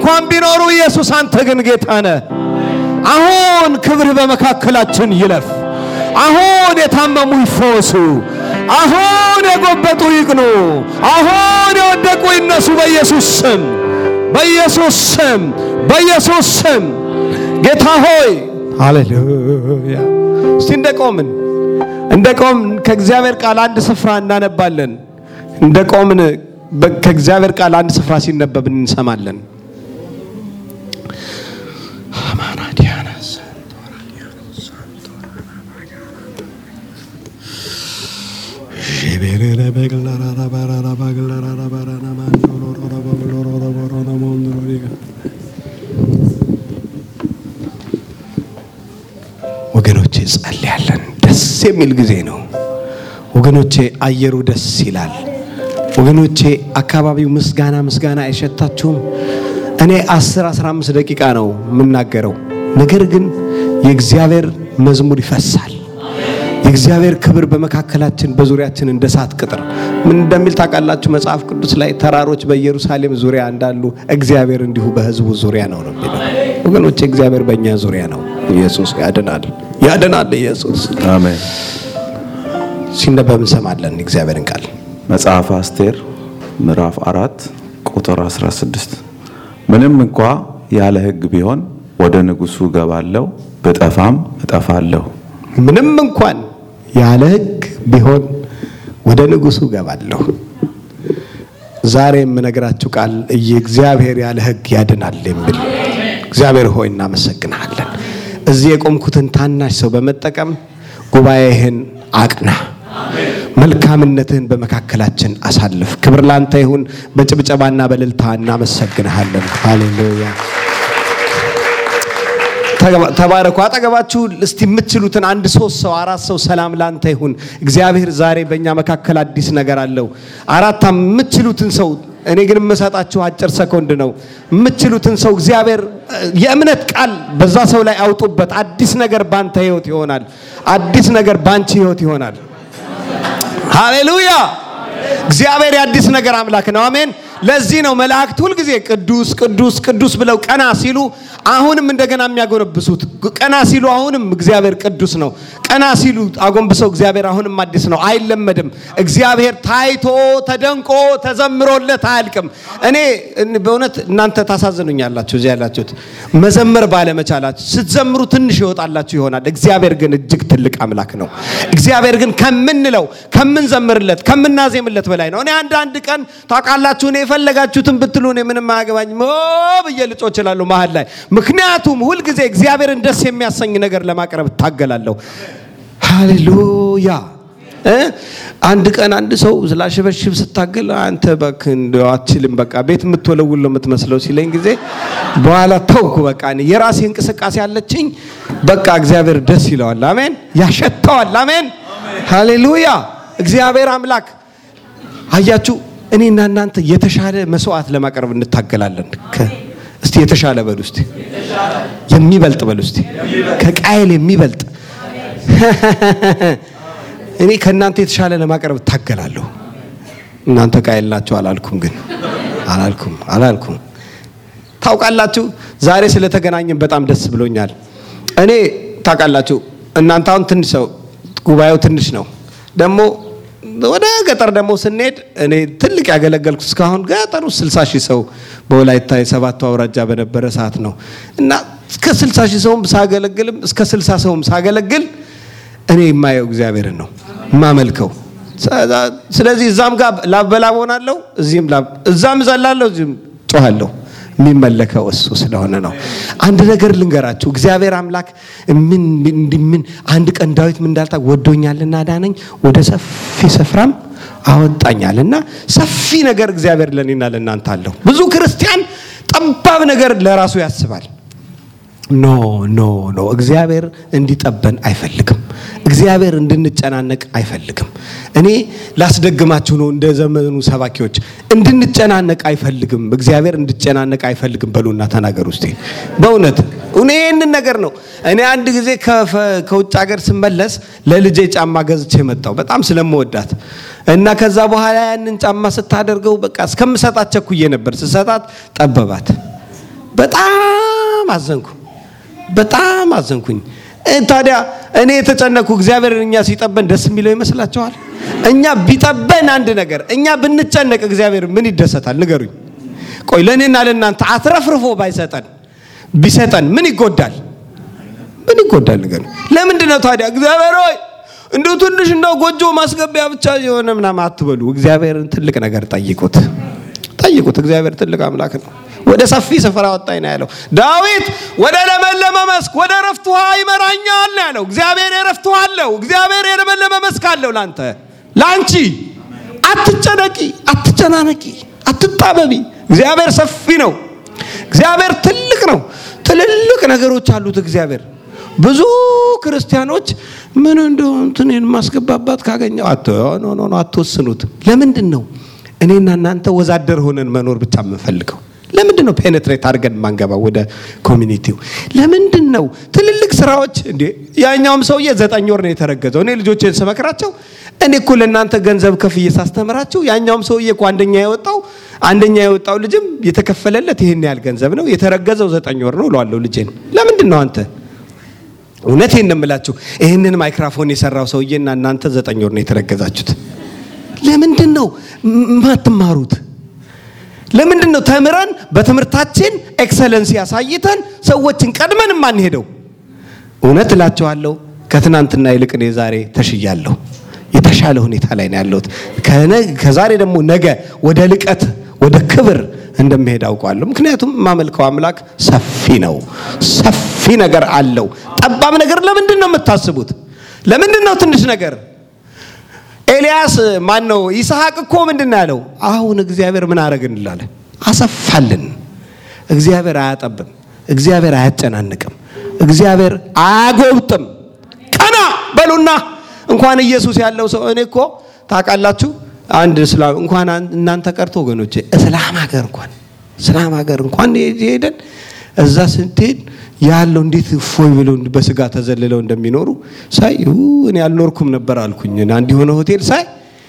እንኳን ቢኖሩ ኢየሱስ አንተ ግን ጌታ ነህ። አሁን ክብርህ በመካከላችን ይለፍ። አሁን የታመሙ ይፈወሱ። አሁን የጎበጡ ይቅኑ። አሁን የወደቁ ይነሱ። በኢየሱስ ስም፣ በኢየሱስ ስም፣ በኢየሱስ ስም ጌታ ሆይ ሃሌሉያ። እስቲ እንደቆምን እንደቆምን ከእግዚአብሔር ቃል አንድ ስፍራ እናነባለን። እንደቆምን በ- ከእግዚአብሔር ቃል አንድ ስፍራ ሲነበብ እንሰማለን። ወገኖቼ ጸልያለን። ደስ የሚል ጊዜ ነው ወገኖቼ። አየሩ ደስ ይላል ወገኖቼ። አካባቢው ምስጋና ምስጋና አይሸታችሁም? እኔ 10 15 ደቂቃ ነው የምናገረው፣ ነገር ግን የእግዚአብሔር መዝሙር ይፈሳል። የእግዚአብሔር ክብር በመካከላችን በዙሪያችን እንደ እሳት ቅጥር ምን እንደሚል ታውቃላችሁ? መጽሐፍ ቅዱስ ላይ ተራሮች በኢየሩሳሌም ዙሪያ እንዳሉ እግዚአብሔር እንዲሁ በሕዝቡ ዙሪያ ነው ነው የሚለው። ወገኖቼ እግዚአብሔር በእኛ ዙሪያ ነው። ኢየሱስ ያድናል፣ ያድናል። ኢየሱስ አሜን። ሲነበብ እንሰማለን እግዚአብሔርን ቃል መጽሐፈ አስቴር ምዕራፍ አራት ቁጥር 16 ምንም እንኳ ያለ ሕግ ቢሆን ወደ ንጉሡ እገባለሁ፣ ብጠፋም እጠፋለሁ። ምንም እንኳን ያለ ሕግ ቢሆን ወደ ንጉሡ እገባለሁ። ዛሬ የምነግራችሁ ቃል እግዚአብሔር ያለ ሕግ ያድናል የሚል እግዚአብሔር ሆይ እናመሰግናለን። እዚህ የቆምኩትን ታናሽ ሰው በመጠቀም ጉባኤህን አቅና፣ መልካምነትህን በመካከላችን አሳልፍ። ክብር ላንተ ይሁን። በጭብጨባና በእልልታ እናመሰግንሃለን። ሃሌሉያ። ተባረኩ። አጠገባችሁ እስቲ የምትችሉትን አንድ ሶስት ሰው አራት ሰው ሰላም ላንተ ይሁን። እግዚአብሔር ዛሬ በእኛ መካከል አዲስ ነገር አለው። አራት የምትችሉትን ሰው እኔ ግን የምሰጣችሁ አጭር ሰኮንድ ነው። የምትችሉትን ሰው እግዚአብሔር የእምነት ቃል በዛ ሰው ላይ አውጡበት። አዲስ ነገር ባንተ ህይወት ይሆናል። አዲስ ነገር ባንቺ ህይወት ይሆናል። ሃሌሉያ! እግዚአብሔር የአዲስ ነገር አምላክ ነው። አሜን። ለዚህ ነው መላእክት ሁልጊዜ ቅዱስ ቅዱስ ቅዱስ ብለው ቀና ሲሉ አሁንም እንደገና የሚያጎነብሱት። ቀና ሲሉ አሁንም እግዚአብሔር ቅዱስ ነው። ቀና ሲሉ አጎንብሰው እግዚአብሔር አሁንም አዲስ ነው። አይለመድም። እግዚአብሔር ታይቶ ተደንቆ ተዘምሮለት አያልቅም። እኔ በእውነት እናንተ ታሳዝኑኛላችሁ፣ እዚህ ያላችሁት መዘመር ባለመቻላችሁ። ስትዘምሩ ትንሽ ይወጣላችሁ ይሆናል። እግዚአብሔር ግን እጅግ ትልቅ አምላክ ነው። እግዚአብሔር ግን ከምንለው ከምንዘምርለት ከምናዜምለት በላይ ነው። እኔ አንዳንድ ቀን ታውቃላችሁ እኔ የፈለጋችሁትን ብትሉ እኔ ምንም አያገባኝም ብዬ ልጮ እችላለሁ መሀል ላይ። ምክንያቱም ሁልጊዜ እግዚአብሔርን ደስ የሚያሰኝ ነገር ለማቅረብ እታገላለሁ። ሃሌሉያ። አንድ ቀን አንድ ሰው ስላሽበሽብ ስታገል አንተ እባክህ እንደው አትችልም፣ በቃ ቤት የምትወለውል ነው የምትመስለው ሲለኝ ጊዜ በኋላ ተውኩ። በቃ እኔ የራሴ እንቅስቃሴ አለችኝ። በቃ እግዚአብሔር ደስ ይለዋል። አሜን። ያሸተዋል። አሜን። ሃሌሉያ። እግዚአብሔር አምላክ አያችሁ እኔና እናንተ የተሻለ መስዋዕት ለማቅረብ እንታገላለን። እስቲ የተሻለ በሉ እስቲ፣ የሚበልጥ በሉ እስቲ፣ ከቃየል የሚበልጥ እኔ ከእናንተ የተሻለ ለማቅረብ እታገላለሁ። እናንተ ቃየል ናቸው አላልኩም፣ ግን አላልኩም አላልኩም። ታውቃላችሁ ዛሬ ስለተገናኘን በጣም ደስ ብሎኛል። እኔ ታውቃላችሁ እናንተ አሁን ትንሽ ሰው ጉባኤው ትንሽ ነው ደግሞ ወደ ገጠር ደግሞ ስንሄድ እኔ ትልቅ ያገለገልኩ እስካሁን ገጠሩ 60 ሺህ ሰው በወላይታ የሰባቱ አውራጃ በነበረ ሰዓት ነው እና እስከ 60 ሺህ ሰውም ሳገለግልም እስከ 60 ሰውም ሳገለግል እኔ የማየው እግዚአብሔርን ነው የማመልከው። ስለዚህ እዛም ጋር ላብ በላብ ሆናለሁ፣ እዚህም ላብ እዛም ዘላለሁ፣ እዚህም ጮኋለሁ። የሚመለከው እሱ ስለሆነ ነው። አንድ ነገር ልንገራችሁ፣ እግዚአብሔር አምላክ ምን ምን አንድ ቀን ዳዊት ምን እንዳልታ ወዶኛልና ዳነኝ፣ ወደ ሰፊ ስፍራም አወጣኛልና። ሰፊ ነገር እግዚአብሔር ለኔና ለእናንተ አለው። ብዙ ክርስቲያን ጠባብ ነገር ለራሱ ያስባል። ኖ ኖ ኖ፣ እግዚአብሔር እንዲጠበን አይፈልግም። እግዚአብሔር እንድንጨናነቅ አይፈልግም። እኔ ላስደግማችሁ ነው እንደ ዘመኑ ሰባኪዎች እንድንጨናነቅ አይፈልግም። እግዚአብሔር እንድጨናነቅ አይፈልግም በሉና ተናገር ውስጥ በእውነት እኔ ይህንን ነገር ነው። እኔ አንድ ጊዜ ከውጭ ሀገር ስመለስ ለልጄ ጫማ ገዝቼ መጣሁ በጣም ስለምወዳት እና ከዛ በኋላ ያንን ጫማ ስታደርገው በቃ እስከምሰጣት ቸኩዬ ነበር። ስሰጣት ጠበባት በጣም አዘንኩ፣ በጣም አዘንኩኝ። እ ታዲያ እኔ የተጨነኩ እግዚአብሔር እኛ ሲጠበን ደስ የሚለው ይመስላችኋል? እኛ ቢጠበን አንድ ነገር እኛ ብንጨነቅ እግዚአብሔር ምን ይደሰታል? ንገሩኝ። ቆይ ለእኔና ለእናንተ አትረፍርፎ ባይሰጠን ቢሰጠን ምን ይጎዳል? ምን ይጎዳል? ንገሩኝ። ለምንድን ነው ታዲያ እግዚአብሔር ሆይ እንደው ትንሽ እንደው ጎጆ ማስገቢያ ብቻ የሆነ ምናምን አትበሉ። እግዚአብሔርን ትልቅ ነገር ጠይቁት፣ ጠይቁት። እግዚአብሔር ትልቅ አምላክ ነው። ወደ ሰፊ ስፍራ ወጣኝ ነው ያለው ዳዊት። ወደ ለመለመ መስክ ወደ ረፍት ውሃ ይመራኛል ነው ያለው። እግዚአብሔር የረፍት ውሃ አለው። እግዚአብሔር የለመለመ መስክ አለው ላንተ ላንቺ። አትጨነቂ፣ አትጨናነቂ፣ አትጣበቢ። እግዚአብሔር ሰፊ ነው። እግዚአብሔር ትልቅ ነው። ትልልቅ ነገሮች አሉት እግዚአብሔር። ብዙ ክርስቲያኖች ምን እንደው እንትኔን ማስገባባት ካገኘው አቶ ኖ ኖ ኖ አትወስኑት። ለምንድን ነው እኔና እናንተ ወዛደር ሆነን መኖር ብቻ የምንፈልገው? ለምንድን ነው ፔኔትሬት አድርገን ማንገባው ወደ ኮሚኒቲው? ለምንድን ነው ትልልቅ ስራዎች እንዴ? ያኛውም ሰውዬ ዘጠኝ ወር ነው የተረገዘው። እኔ ልጆቼን ስመክራቸው እኔ እኮ ለእናንተ ገንዘብ ከፍዬ ሳስተምራችሁ ያኛውም ሰውዬ እኮ አንደኛ የወጣው አንደኛ የወጣው ልጅም የተከፈለለት ይህን ያህል ገንዘብ ነው የተረገዘው ዘጠኝ ወር ነው እለዋለሁ ልጄን። ለምንድን ነው አንተ እውነቴን ነው የምላችሁ ይህንን ማይክራፎን የሰራው ሰውዬና እናንተ ዘጠኝ ወር ነው የተረገዛችሁት። ለምንድን ነው የማትማሩት? ለምንድን ነው ተምረን በትምህርታችን ኤክሰለንስ ያሳይተን ሰዎችን ቀድመን የማንሄደው? እውነት እላቸዋለሁ ከትናንትና ይልቅ እኔ ዛሬ ተሽያለሁ። የተሻለ ሁኔታ ላይ ነው ያለሁት። ከዛሬ ደግሞ ነገ ወደ ልቀት ወደ ክብር እንደሚሄድ አውቀዋለሁ። ምክንያቱም የማመልከው አምላክ ሰፊ ነው፣ ሰፊ ነገር አለው። ጠባብ ነገር ለምንድን ነው የምታስቡት? ለምንድን ነው ትንሽ ነገር? ኤልያስ ማን ነው? ይስሐቅ እኮ ምንድን ነው ያለው? አሁን እግዚአብሔር ምን አረግን እንላለን? አሰፋልን። እግዚአብሔር አያጠብም፣ እግዚአብሔር አያጨናንቅም፣ እግዚአብሔር አያጎብጥም። ቀና በሉና እንኳን ኢየሱስ ያለው ሰው እኔ እኮ ታውቃላችሁ አንድ እስላም እንኳን እናንተ ቀርቶ ወገኖቼ እስላም ሀገር እንኳን እስላም ሀገር እንኳን ሄደን እዛ ስንትሄድ ያለው እንዴት እፎይ ብለው በስጋ ተዘልለው እንደሚኖሩ ሳይ እኔ አልኖርኩም ነበር አልኩኝ። አንድ የሆነ ሆቴል ሳይ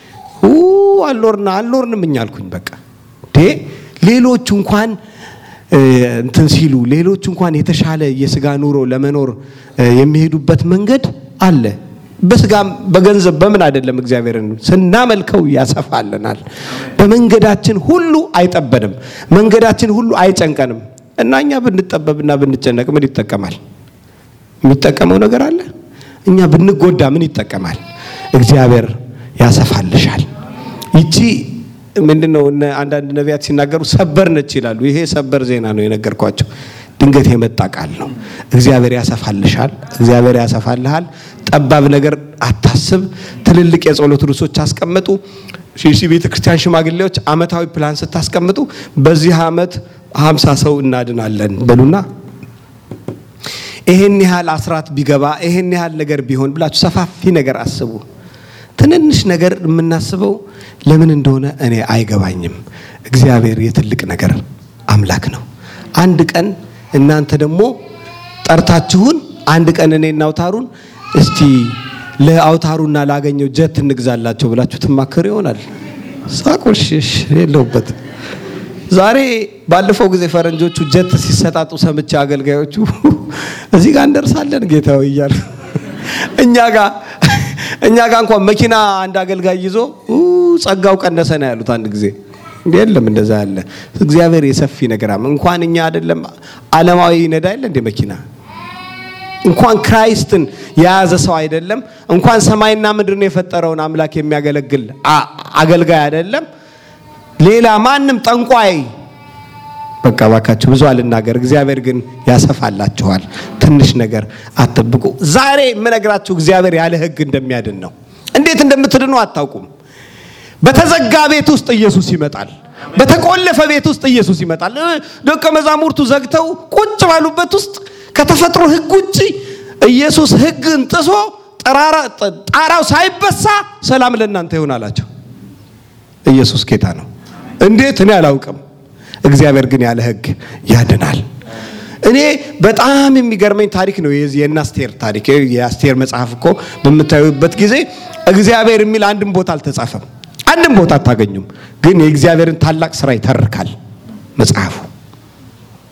አልኖርና አልኖርንም እኛ አልኩኝ። በቃ ዴ ሌሎቹ እንኳን እንትን ሲሉ ሌሎቹ እንኳን የተሻለ የስጋ ኑሮ ለመኖር የሚሄዱበት መንገድ አለ። በስጋም በገንዘብ በምን አይደለም። እግዚአብሔርን ስናመልከው ያሰፋልናል። በመንገዳችን ሁሉ አይጠበንም፣ መንገዳችን ሁሉ አይጨንቀንም። እና እኛ ብንጠበብና ብንጨነቅ ምን ይጠቀማል? የሚጠቀመው ነገር አለ? እኛ ብንጎዳ ምን ይጠቀማል? እግዚአብሔር ያሰፋልሻል። ይቺ ምንድነው? አንዳንድ ነቢያት ሲናገሩ ሰበር ነች ይላሉ። ይሄ ሰበር ዜና ነው የነገርኳቸው። ድንገት የመጣ ቃል ነው። እግዚአብሔር ያሰፋልሻል። እግዚአብሔር ያሰፋልሃል። ጠባብ ነገር አታስብ። ትልልቅ የጸሎት ርዕሶች አስቀምጡ። ሺሲ ቤተ ክርስቲያን ሽማግሌዎች አመታዊ ፕላን ስታስቀምጡ በዚህ አመት ሀምሳ ሰው እናድናለን በሉና ይሄን ያህል አስራት ቢገባ ይሄን ያህል ነገር ቢሆን ብላችሁ ሰፋፊ ነገር አስቡ። ትንንሽ ነገር የምናስበው ለምን እንደሆነ እኔ አይገባኝም። እግዚአብሔር የትልቅ ነገር አምላክ ነው። አንድ ቀን እናንተ ደግሞ ጠርታችሁን አንድ ቀን እኔና አውታሩን እስቲ ለአውታሩና ላገኘው ጀት እንግዛላቸው ብላችሁ ትማከሩ ይሆናል። ሳቁልሽሽ የለውበት ዛሬ ባለፈው ጊዜ ፈረንጆቹ ጀት ሲሰጣጡ ሰምቼ አገልጋዮቹ እዚህ ጋር እንደርሳለን ጌታዊ እያሉ እኛ ጋር እኛ ጋር እንኳን መኪና አንድ አገልጋይ ይዞ ጸጋው ቀነሰ ነው ያሉት አንድ ጊዜ የለም እንደዛ ያለ እግዚአብሔር የሰፊ ነገር እንኳን እኛ አይደለም ዓለማዊ ነዳ የለ እንደ መኪና እንኳን ክራይስትን የያዘ ሰው አይደለም እንኳን ሰማይና ምድርን የፈጠረውን አምላክ የሚያገለግል አገልጋይ አይደለም ሌላ ማንም ጠንቋይ በቃ ባካችሁ ብዙ አልናገር። እግዚአብሔር ግን ያሰፋላችኋል። ትንሽ ነገር አትጠብቁ። ዛሬ የምነግራችሁ እግዚአብሔር ያለ ሕግ እንደሚያድን ነው። እንዴት እንደምትድኑ አታውቁም። በተዘጋ ቤት ውስጥ ኢየሱስ ይመጣል። በተቆለፈ ቤት ውስጥ ኢየሱስ ይመጣል። ደቀ መዛሙርቱ ዘግተው ቁጭ ባሉበት ውስጥ ከተፈጥሮ ሕግ ውጭ ኢየሱስ ሕግን ጥሶ ጣራው ሳይበሳ ሰላም ለእናንተ ይሆን አላቸው። ኢየሱስ ጌታ ነው። እንዴት እኔ አላውቅም። እግዚአብሔር ግን ያለ ሕግ ያድናል። እኔ በጣም የሚገርመኝ ታሪክ ነው የዚህ የአስቴር ታሪክ። የአስቴር መጽሐፍ እኮ በምታዩበት ጊዜ እግዚአብሔር የሚል አንድም ቦታ አልተጻፈም። አንድም ቦታ አታገኙም። ግን የእግዚአብሔርን ታላቅ ስራ ይተርካል መጽሐፉ።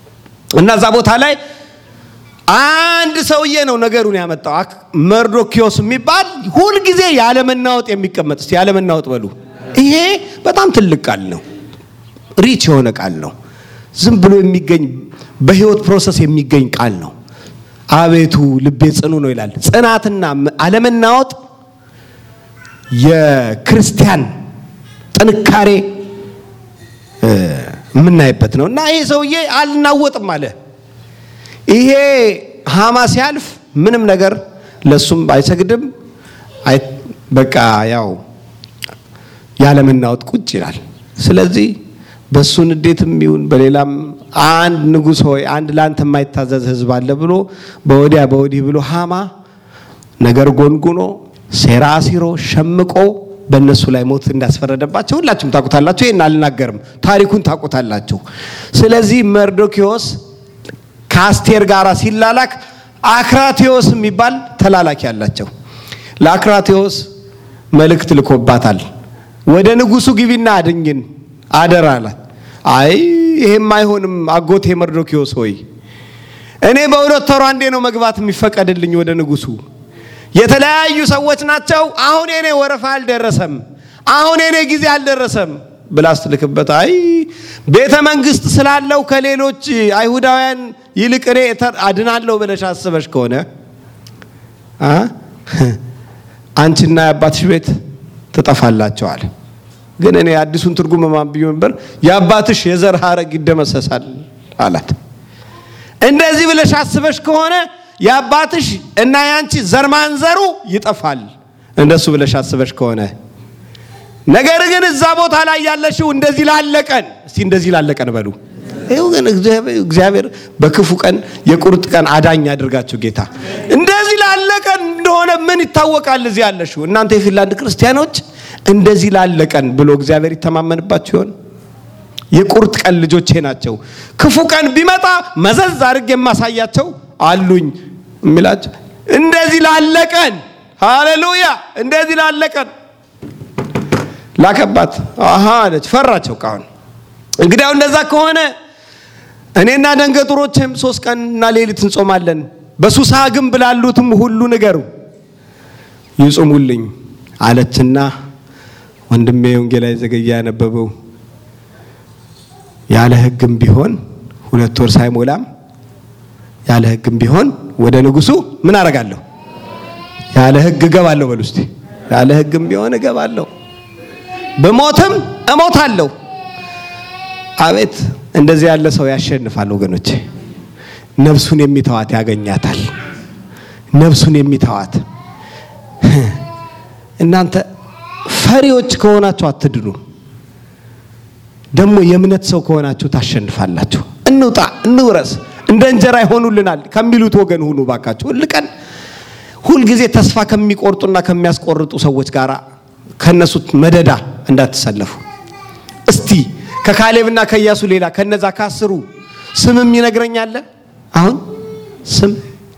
እና እዛ ቦታ ላይ አንድ ሰውዬ ነው ነገሩን ያመጣው። መርዶኪዮስ የሚባል ሁልጊዜ ያለመናወጥ የሚቀመጥ እስቲ ያለመናወጥ በሉ። ይሄ በጣም ትልቅ ቃል ነው። ሪች የሆነ ቃል ነው። ዝም ብሎ የሚገኝ በህይወት ፕሮሰስ የሚገኝ ቃል ነው። አቤቱ ልቤ ጽኑ ነው ይላል። ጽናትና አለመናወጥ የክርስቲያን ጥንካሬ የምናይበት ነው እና ይሄ ሰውዬ አልናወጥም አለ። ይሄ ሃማ ሲያልፍ ምንም ነገር ለሱም አይሰግድም። በቃ ያው ያለመናወጥ ቁጭ ይላል። ስለዚህ በሱ ንዴትም ይሁን በሌላም አንድ ንጉሥ ሆይ አንድ ለአንተ የማይታዘዝ ህዝብ አለ ብሎ በወዲያ በወዲህ ብሎ ሃማ ነገር ጎንጉኖ ሴራ አሲሮ ሸምቆ በእነሱ ላይ ሞት እንዳስፈረደባቸው ሁላችሁም ታውቁታላችሁ። ይህን አልናገርም፣ ታሪኩን ታውቁታላችሁ። ስለዚህ መርዶኪዎስ ከአስቴር ጋር ሲላላክ አክራቴዎስ የሚባል ተላላኪ አላቸው። ለአክራቴዎስ መልእክት ልኮባታል። ወደ ንጉሱ ግቢና አድኝን አደራ አላት። አይ ይሄም አይሆንም አጎቴ መርዶኪዎስ ሆይ እኔ በሁለት ወሯ አንዴ ነው መግባት የሚፈቀድልኝ ወደ ንጉሱ የተለያዩ ሰዎች ናቸው። አሁን የኔ ወረፋ አልደረሰም፣ አሁን የኔ ጊዜ አልደረሰም ብላ ስትልክበት አይ ቤተ መንግስት ስላለው ከሌሎች አይሁዳውያን ይልቅ እኔ አድናለሁ ብለሽ አስበሽ ከሆነ አንቺና የአባትሽ ቤት ትጠፋላቸዋል። ግን እኔ አዲሱን ትርጉም ማንብዮ ነበር የአባትሽ የዘር ሐረግ ይደመሰሳል አላት። እንደዚህ ብለሽ አስበሽ ከሆነ የአባትሽ እና ያንቺ ዘር ማንዘሩ ይጠፋል፣ እንደሱ ብለሽ አስበሽ ከሆነ ነገር ግን እዛ ቦታ ላይ ያለሽው እንደዚህ ላለቀን እስቲ እንደዚህ ላለቀን በሉ። ይኸው ግን እግዚአብሔር በክፉ ቀን የቁርጥ ቀን አዳኝ ያድርጋችሁ ጌታ። እንደዚህ ላለቀን እንደሆነ ምን ይታወቃል? እዚህ ያለሽው እናንተ የፊንላንድ ክርስቲያኖች እንደዚህ ላለቀን ብሎ እግዚአብሔር ይተማመንባችሁ ይሆን? የቁርጥ ቀን ልጆቼ ናቸው። ክፉ ቀን ቢመጣ መዘዝ አድርግ የማሳያቸው አሉኝ የሚላቸው እንደዚህ ላለቀን። ሃሌሉያ! እንደዚህ ላለቀን ላከባት። አሃ አለች፣ ፈራቸው። ቃሁን እንግዲያው እንደዛ ከሆነ እኔና ደንገጡሮችም ሶስት ቀንና ሌሊት እንጾማለን። በሱሳ ግንብ ላሉትም ሁሉ ንገሩ ይጹሙልኝ አለችና ወንድሜ ወንጌላዊ ዘገያ ያነበበው ያለ ሕግም ቢሆን ሁለት ወር ሳይሞላም ያለ ሕግም ቢሆን ወደ ንጉሱ ምን አደርጋለሁ? ያለ ሕግ እገባለሁ። በሉ እስቲ ያለ ሕግም ቢሆን እገባለሁ፣ በሞትም እሞታለሁ። አቤት እንደዚህ ያለ ሰው ያሸንፋል ወገኖቼ። ነፍሱን የሚተዋት ያገኛታል። ነፍሱን የሚተዋት እናንተ ፈሪዎች ከሆናችሁ አትድኑ። ደግሞ የእምነት ሰው ከሆናችሁ ታሸንፋላችሁ። እንውጣ፣ እንውረስ፣ እንደ እንጀራ ይሆኑልናል ከሚሉት ወገን ሁኑ ባካችሁ። ሁልቀን ሁልጊዜ ተስፋ ከሚቆርጡና ከሚያስቆርጡ ሰዎች ጋር ከነሱ መደዳ እንዳትሰለፉ። እስቲ ከካሌብና ከኢያሱ ሌላ ከነዛ ካስሩ ስምም ይነግረኛል። አሁን ስም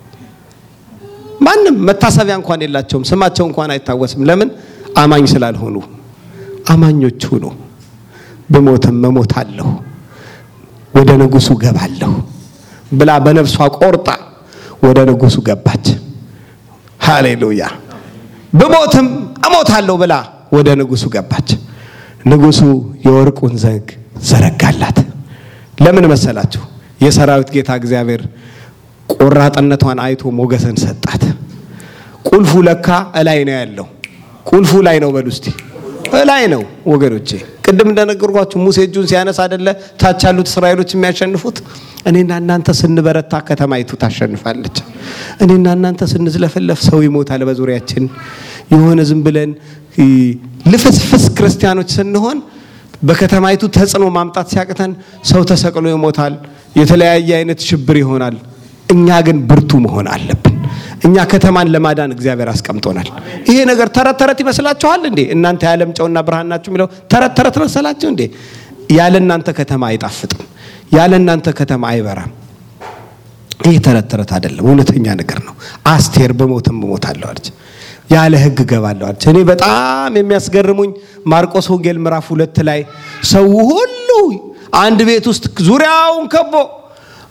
ማንም መታሰቢያ እንኳን የላቸውም። ስማቸው እንኳን አይታወስም። ለምን? አማኝ ስላልሆኑ። አማኞች ሁኑ። ብሞትም እሞታለሁ ወደ ንጉሱ ገባለሁ ብላ በነፍሷ ቆርጣ ወደ ንጉሱ ገባች። ሃሌሉያ! ብሞትም እሞታለሁ ብላ ወደ ንጉሱ ገባች። ንጉሱ የወርቁን ዘንግ ዘረጋላት። ለምን መሰላችሁ? የሰራዊት ጌታ እግዚአብሔር ቆራጥነቷን አይቶ ሞገስን ሰጣት። ቁልፉ ለካ እላይ ነው ያለው። ቁልፉ ላይ ነው በሉ እስቲ እላይ ነው ወገኖቼ። ቅድም እንደነገርኳችሁ ሙሴ እጁን ሲያነሳ አይደለ ታች ያሉት እስራኤሎች የሚያሸንፉት። እኔና እናንተ ስንበረታ ከተማይቱ ታሸንፋለች። እኔና እናንተ ስንዝለፈለፍ ሰው ይሞታል በዙሪያችን። የሆነ ዝም ብለን ልፍስፍስ ክርስቲያኖች ስንሆን በከተማይቱ ተጽዕኖ ማምጣት ሲያቅተን ሰው ተሰቅሎ ይሞታል። የተለያየ አይነት ሽብር ይሆናል። እኛ ግን ብርቱ መሆን አለብን። እኛ ከተማን ለማዳን እግዚአብሔር አስቀምጦናል። ይሄ ነገር ተረት ተረት ይመስላችኋል እንዴ? እናንተ የዓለም ጨውና ብርሃን ናችሁ የሚለው ተረት ተረት መሰላችሁ እንዴ? ያለ እናንተ ከተማ አይጣፍጥም። ያለ እናንተ ከተማ አይበራም። ይህ ተረት ተረት አይደለም፣ እውነተኛ ነገር ነው። አስቴር በሞትም እሞታለሁ አለች፣ ያለ ሕግ እገባለሁ አለች። እኔ በጣም የሚያስገርሙኝ ማርቆስ ወንጌል ምዕራፍ ሁለት ላይ ሰው ሁሉ አንድ ቤት ውስጥ ዙሪያውን ከቦ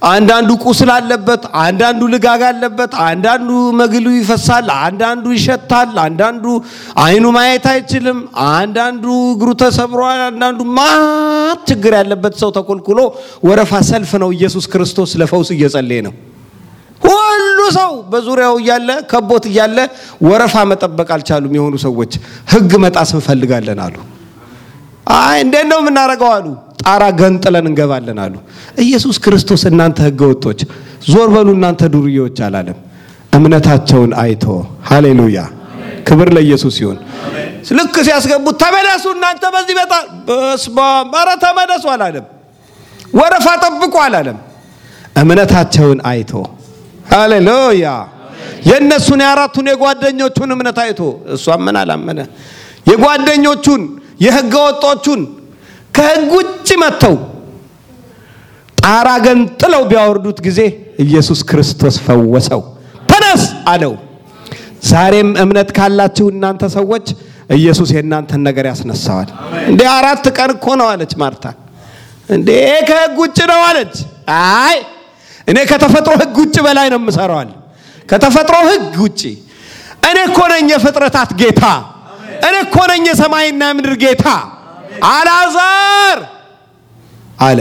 አንዳንዱ ቁስል አለበት፣ አንዳንዱ ልጋግ አለበት፣ አንዳንዱ መግሉ ይፈሳል፣ አንዳንዱ ይሸታል፣ አንዳንዱ አይኑ ማየት አይችልም፣ አንዳንዱ እግሩ ተሰብሯል፣ አንዳንዱ ማት ችግር ያለበት ሰው ተኮልኩሎ ወረፋ ሰልፍ ነው። ኢየሱስ ክርስቶስ ለፈውስ እየጸለየ ነው። ሁሉ ሰው በዙሪያው እያለ ከቦት እያለ ወረፋ መጠበቅ አልቻሉም። የሆኑ ሰዎች ሕግ መጣስ እንፈልጋለን አሉ። አይ እንዴት ነው የምናደርገው አሉ። ጣራ ገንጥለን እንገባለን አሉ። ኢየሱስ ክርስቶስ እናንተ ሕገ ወጦች ዞር በሉ እናንተ ዱርዬዎች አላለም። እምነታቸውን አይቶ ሃሌሉያ፣ ክብር ለኢየሱስ ይሁን። ልክ ሲያስገቡት ተመለሱ እናንተ በዚህ በጣ በስመ አብ ኧረ ተመለሱ አላለም። ወረፋ ጠብቁ አላለም። እምነታቸውን አይቶ ሃሌሉያ የእነሱን የአራቱን የጓደኞቹን እምነት አይቶ እሷ ምን አላመነ የጓደኞቹን የህገ ወጦቹን ከህግ ውጭ መጥተው ጣራ ገንጥለው ቢያወርዱት ጊዜ ኢየሱስ ክርስቶስ ፈወሰው። ተነስ አለው። ዛሬም እምነት ካላችሁ እናንተ ሰዎች ኢየሱስ የእናንተን ነገር ያስነሳዋል። እንዴ አራት ቀን እኮ ነው አለች ማርታ። እንዴ ከህግ ውጭ ነው አለች። አይ እኔ ከተፈጥሮ ህግ ውጭ በላይ ነው የምሰራዋል። ከተፈጥሮ ህግ ውጭ እኔ እኮ ነኝ የፍጥረታት ጌታ። እኔ እኮ ነኝ የሰማይና ምድር ጌታ። አልዓዛር አለ።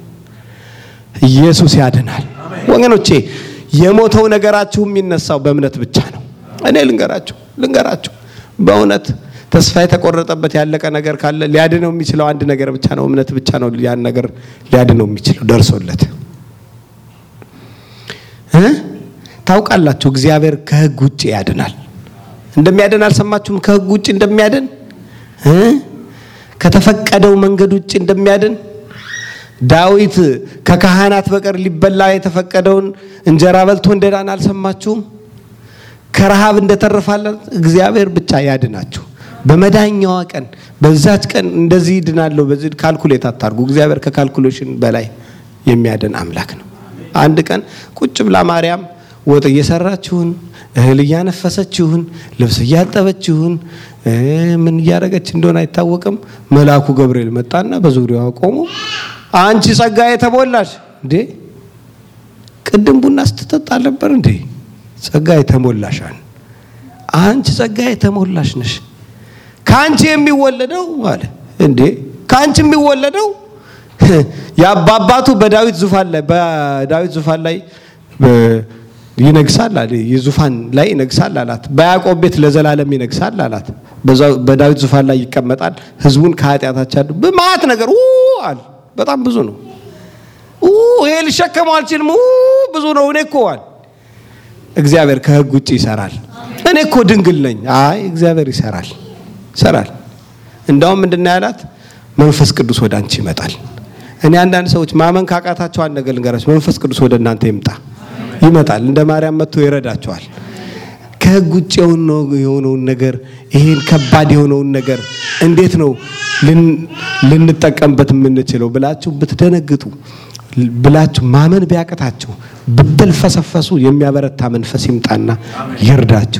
ኢየሱስ ያድናል ወገኖቼ። የሞተው ነገራችሁ የሚነሳው በእምነት ብቻ ነው። እኔ ልንገራችሁ ልንገራችሁ በእውነት ተስፋ የተቆረጠበት ያለቀ ነገር ካለ ሊያድነው የሚችለው አንድ ነገር ብቻ ነው። እምነት ብቻ ነው ያን ነገር ሊያድነው የሚችለው ደርሶለት እ ታውቃላችሁ እግዚአብሔር ከህግ ውጭ ያድናል። እንደሚያድን አልሰማችሁም? ከህግ ውጭ እንደሚያድን እ ከተፈቀደው መንገድ ውጭ እንደሚያድን ዳዊት ከካህናት በቀር ሊበላ የተፈቀደውን እንጀራ በልቶ እንደዳን አልሰማችሁም? ከረሃብ እንደተረፋለን እግዚአብሔር ብቻ ያድናችሁ። በመዳኛዋ ቀን በዛች ቀን እንደዚህ ይድናለሁ በዚህ ካልኩሌት አታርጉ። እግዚአብሔር ከካልኩሌሽን በላይ የሚያድን አምላክ ነው። አንድ ቀን ቁጭ ብላ ማርያም ወጥ እየሰራችሁን እህል እያነፈሰችሁን ልብስ እያጠበችሁን ምን እያደረገች እንደሆነ አይታወቅም። መልአኩ ገብርኤል መጣና በዙሪያዋ ቆሞ አንቺ ጸጋ የተሞላሽ እንዴ ቅድም ቡና ስትጠጣ ነበር እንዴ ጸጋ የተሞላሻን አንቺ ጸጋ የተሞላሽ ነሽ። ከአንቺ የሚወለደው አለ እንዴ ከአንቺ የሚወለደው የአባባቱ በዳዊት ዙፋን ላይ በዳዊት ዙፋን ላይ ይነግሳል አለ የዙፋን ላይ ይነግሳል አላት። በያዕቆብ ቤት ለዘላለም ይነግሳል አላት። በዳዊት ዙፋን ላይ ይቀመጣል። ህዝቡን ከኃጢአታቸው ያዱ በማት ነገር አለ። በጣም ብዙ ነው። ይሄ ልሸከመው አልችልም። ብዙ ነው። እኔ እኮ አለ እግዚአብሔር ከህግ ውጭ ይሰራል። እኔ እኮ ድንግል ነኝ። አይ እግዚአብሔር ይሰራል ይሰራል። እንዳውም ምንድን ያላት መንፈስ ቅዱስ ወደ አንቺ ይመጣል። እኔ አንዳንድ ሰዎች ማመን ካቃታቸው አንድ ነገር ልንገራቸው፣ መንፈስ ቅዱስ ወደ እናንተ ይምጣ ይመጣል። እንደ ማርያም መጥቶ ይረዳቸዋል። ከህግ ውጭ የሆነውን ነገር ይሄን ከባድ የሆነውን ነገር እንዴት ነው ልንጠቀምበት የምንችለው ብላችሁ ብትደነግጡ ብላችሁ ማመን ቢያቅታችሁ ብትልፈሰፈሱ የሚያበረታ መንፈስ ይምጣና ይርዳችሁ።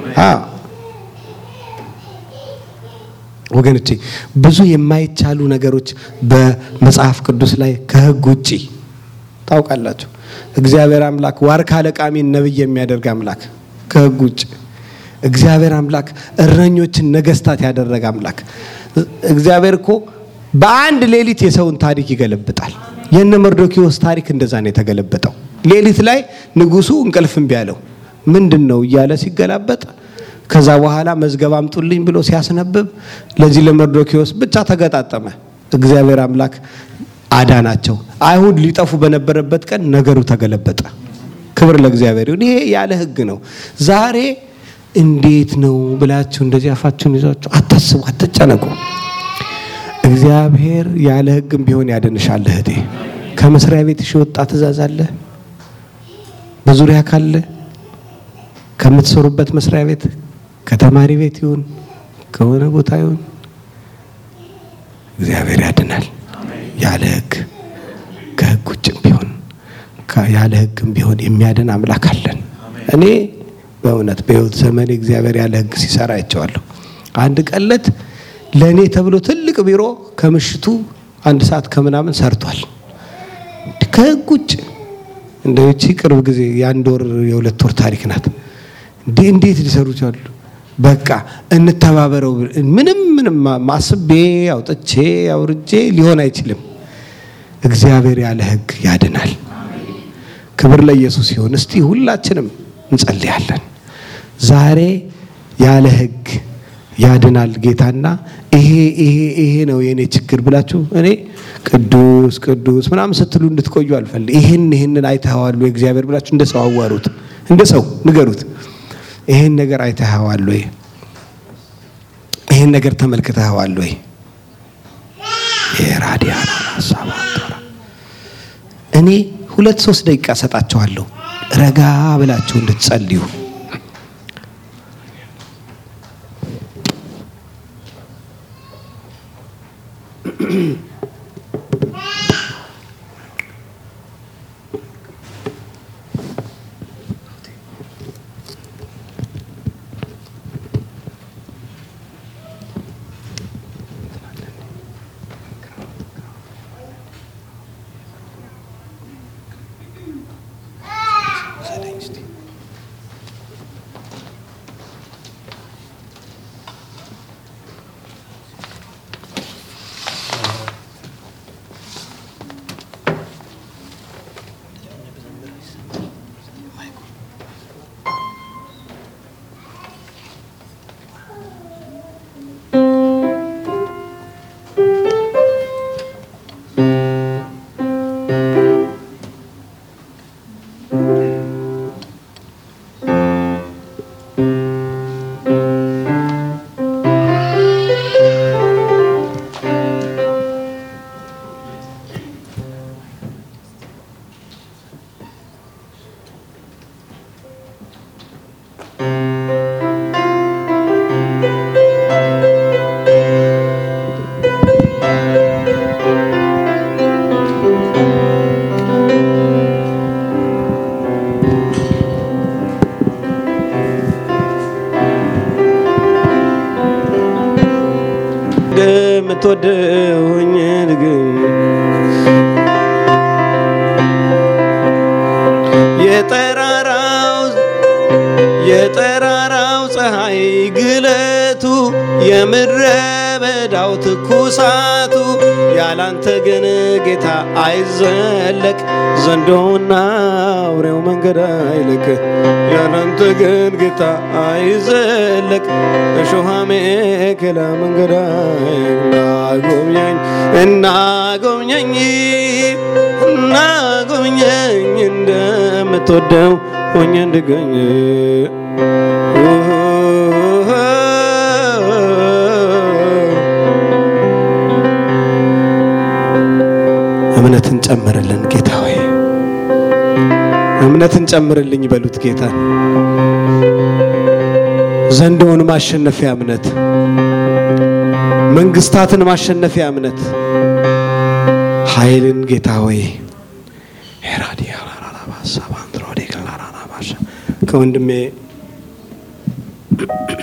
ወገኖቼ ብዙ የማይቻሉ ነገሮች በመጽሐፍ ቅዱስ ላይ ከህግ ውጪ ታውቃላችሁ። እግዚአብሔር አምላክ ዋርካ ለቃሚን ነብይ የሚያደርግ አምላክ ከህግ ውጭ እግዚአብሔር አምላክ እረኞችን ነገስታት ያደረገ አምላክ እግዚአብሔር እኮ በአንድ ሌሊት የሰውን ታሪክ ይገለብጣል። የነ መርዶኪዎስ ታሪክ እንደዛ ነው የተገለበጠው። ሌሊት ላይ ንጉሱ እንቅልፍ እምቢ አለው። ምንድን ነው እያለ ሲገላበጥ ከዛ በኋላ መዝገብ አምጡልኝ ብሎ ሲያስነብብ ለዚህ ለመርዶኪዎስ ብቻ ተገጣጠመ። እግዚአብሔር አምላክ አዳናቸው። አይሁድ ሊጠፉ በነበረበት ቀን ነገሩ ተገለበጠ። ክብር ለእግዚአብሔር ይሁን። ይሄ ያለ ህግ ነው። ዛሬ እንዴት ነው ብላችሁ እንደዚህ አፋችሁን ይዛችሁ አታስቡ፣ አትጨነቁ። እግዚአብሔር ያለ ህግም ቢሆን ያድንሻል እህቴ። ከመስሪያ ቤትሽ የወጣ ትእዛዝ አለ በዙሪያ ካለ ከምትሰሩበት መስሪያ ቤት ከተማሪ ቤት ይሁን ከሆነ ቦታ ይሁን እግዚአብሔር ያድናል። ያለ ህግ ከህግ ውጭም ቢሆን ያለ ህግም ቢሆን የሚያድን አምላክ አለን። እኔ በእውነት በህይወት ዘመኔ እግዚአብሔር ያለ ህግ ሲሰራ አይቼዋለሁ። አንድ ቀለት ለእኔ ተብሎ ትልቅ ቢሮ ከምሽቱ አንድ ሰዓት ከምናምን ሰርቷል። ከህግ ውጭ እንደው ይቺ ቅርብ ጊዜ የአንድ ወር የሁለት ወር ታሪክ ናት። እንዴ እንዴት ሊሰሩ ይችላሉ? በቃ እንተባበረው። ምንም ምንም ማስቤ አውጥቼ አውርጄ ሊሆን አይችልም። እግዚአብሔር ያለ ሕግ ያድናል። ክብር ለኢየሱስ ይሁን። እስቲ ሁላችንም እንጸልያለን። ዛሬ ያለ ሕግ ያድናል ጌታና ይሄ ይሄ ይሄ ነው የኔ ችግር ብላችሁ እኔ ቅዱስ ቅዱስ ምናምን ስትሉ እንድትቆዩ አልፈልግ። ይሄን ይሄንን አይተኸዋል ወይ እግዚአብሔር ብላችሁ እንደ ሰው አዋሩት፣ እንደ ሰው ንገሩት። ይሄን ነገር አይተኸዋል ወይ? ይሄን ነገር ተመልክተኸዋል ወይ? የራዲያና ሀሳብ እኔ ሁለት ሶስት ደቂቃ ሰጣችኋለሁ ረጋ ብላችሁ እንድትጸልዩ እንደምትወደውኝ ንግኝ የጠራራው የጠራራው ፀሐይ ግለቱ የምድረ በዳው ትኩሳቱ ያላንተ ግን ጌታ አይዘለቅ ዘንዶና አውሬው መንገድ አይልክ ያላንተ ግን ጌታ አይዘለቅ እሾሃ ሜከላ መንገድ እናጎብኘኝ እናጎብኘኝ እናጎብኘኝ እንደምትወደው ሆኜ እንድገኝ እምነትን ጨምርልን ጌታ ሆይ እምነትን ጨምርልኝ በሉት ጌታ ዘንዶውን ማሸነፊያ እምነት መንግስታትን ማሸነፊያ እምነት ኃይልን ጌታ ሆይ ከወንድሜ